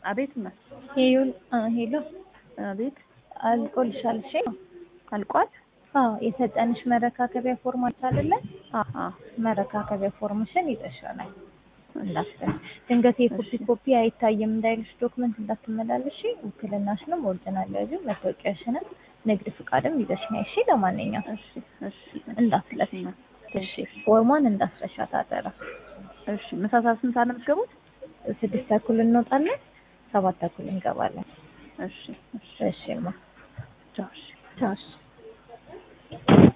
አቤት ማ ሄዩን ሄሎ አቤት አልቆልሻል። እሺ አልቋል። አዎ የሰጠንሽ መረካከቢያ ፎርም አለ አይደለ? አሀ መረካከቢያ ፎርምሽን ይዘሻላል። እንዳትረሽ ድንገት የኮፒ ኮፒ አይታይም እንዳይልሽ ዶክመንት እንዳትመላለሽ። ውክልናሽንም ኦሪጂናል ያዥ፣ መታወቂያሽንም ንግድ ፍቃድም ይዘሽ ነይ። እሺ ለማንኛውም እሺ እሺ እንዳትለፊ። እሺ ፎርሟን እንዳትረሻት አደራ። እሺ ምሳ ሰዓት ስንት ሰዓት ነው የምትገቡት? ስድስት ተኩል እንወጣለን፣ ሰባት ተኩል እንገባለን። እሺ እሺ እሺ ማ ቻው እሺ ቻው። እሺ